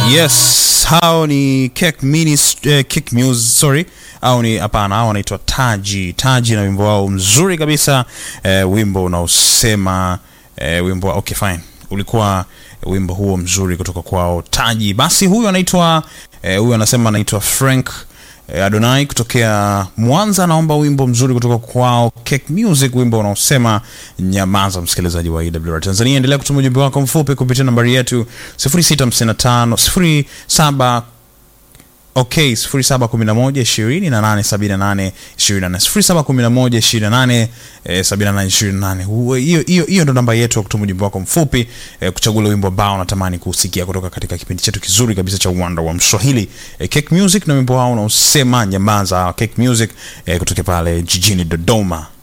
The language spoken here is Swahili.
Yes, hao ni Cake Minis, eh, Cake Muse, sorry au ni hapana, hao wanaitwa Taji. Taji na wimbo wao mzuri kabisa eh, wimbo unaosema eh, wimbo okay fine, ulikuwa wimbo huo mzuri kutoka kwao Taji. Basi huyu anaitwa eh, huyu anasema anaitwa Frank eh, Adonai kutokea Mwanza, anaomba wimbo mzuri kutoka kwao Cake Music, wimbo unaosema nyamaza. Msikilizaji wa EWR Tanzania, endelea kutuma ujumbe wako mfupi kupitia nambari yetu 0655 07 Okay, 0711 20 na 878 24 0711 28 eh, 78 28. Huo- Hiyo hiyo hiyo ndo namba yetu ya kutuma ujumbe wako mfupi eh, kuchagua ule wimbo ambao unatamani kusikia kutoka katika kipindi chetu kizuri kabisa cha uwanda wa Mswahili eh, Cake Music na wimbo wao unaosema nyamaza. Cake Music eh, kutoka pale jijini Dodoma.